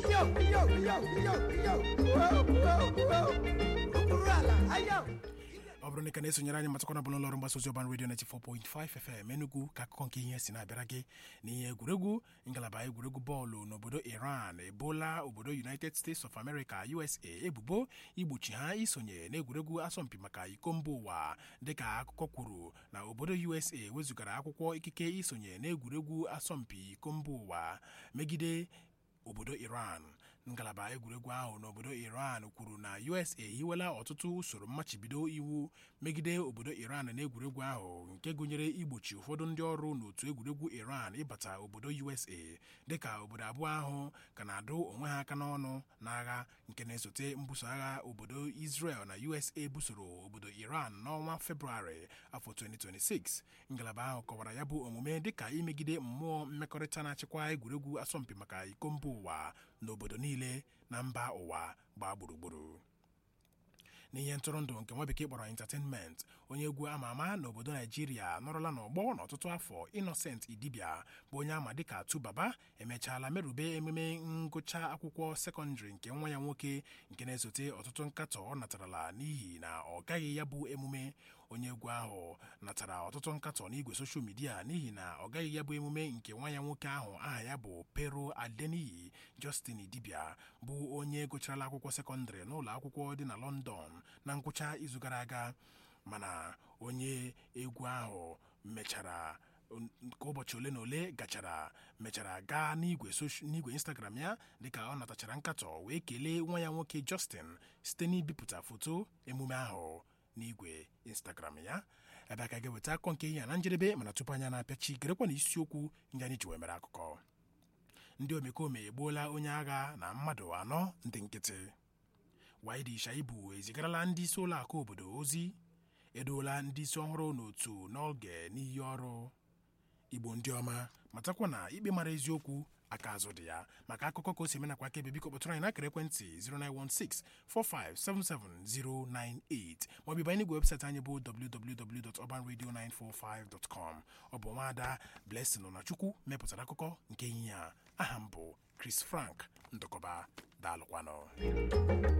ayo ayo ayo ayo ayo Whoa, whoa, whoa. okpuru ala ayo ọ bụrụ na ị ka na-esonyere anyị matakwana bụ n'ụlọọrụ mgbasa ozi ọban redio 94.5 FM Enugu ka akụkọ nke ihe si na-abịara gị n'ihe egwuregwu ngalaba egwuregwu bọọlụ n'obodo Iran ebola obodo United States of America USA ebubo igbochi ha isonye n'egwuregwu asọmpi maka iko mba ụwa dịka akụkọ kwuru na obodo USA wezụgara akwụkwọ ikike isonye n'egwuregwu asọmpi iko mba ụwa megide obodo Iran ngalaba egwuregwu ahụ n'obodo Iran kwuru na USA hiwela ọtụtụ usoro mmachibido iwu megide obodo Iran n'egwuregwu ahụ nke gụnyere igbochi ụfọdụ ndị ọrụ n'otu egwuregwu Iran ịbata obodo USA dịka obodo abụọ ahụ ka na-adụ onwe ha aka n'ọnụ n'agha nke na-esote mbuso agha obodo Israel na USA busoro obodo Iran n'ọnwa Febrụwarị afọ 2026 ngalaba ahụ kọwara ya bụ omume dịka imegide mmụọ mmekọrịta na-achịkwa egwuregwu asọmpi maka iko mba ụwa n'obodo niile na mba ụwa gbaa gburugburu n'ihe ntụrụndụ nke nwa bekee kpọrọ entertainment onye egwu ama ama n'obodo naijiria nọrọla n'ọgbọ n'ọtụtụ afọ innocent idibia bụ onye ama dịka tubaba emechaala merube emume ngụcha akwụkwọ sekọndịrị nke nwa ya nwoke nke na-esote ọtụtụ nkatọ ọ natarala n'ihi na ọ gaghị ya bụ emume onye egwu ahụ natara ọtụtụ nkatọ n'igwe soshal midia n'ihi na ọ gaghị ya bụ emume nke nwa ya nwoke ahụ aha ya bụ pero adeniyi justin dibia bụ onye gụcharala akwụkwọ sekọndịrị n'ụlọ akwụkwọ dị na london na ngwụcha izu gara aga mana onye egwu ahụ mechara ka ụbọchị ole na ole gachara mechara gaa n'igwe n'igwe instagram ya dịka ọ natachara nkatọ wee kelee nwa ya nwoke justin site n'ibipụta foto emume ahụ n'igwe instagram ya ebe aka ga-eweta akọ nke ihe a na njedebe mana tupu anya na-apịachi gerekwa na isiokwu ndị anyị ji wee mere akụkọ ndị omekome egbuola onye agha na mmadụ anọ ndị nkịtị Waidi Shaibu ezigarala ndị isi ụlọ akụ obodo ozi edoola ndị isi ọhụrụ n'otu n'oge n'iyi ọrụ igbo ndị ọma matakwa na ikpe mara eziokwu aka azụ dị ya maka akụkọ ka o si eme nakwa akaebe biko kpọtụrụ anyị n'akara ekwentị 09164577098 maọbụ ịbanye n'igwe webụsaịtị anyị bụ www.urbanradio945.com ọ bụ nwaada Blessing na Chukwu mepụtara akụkọ nke ehihie a aha m bụ Chris Frank ndụkọba daalụkwanụ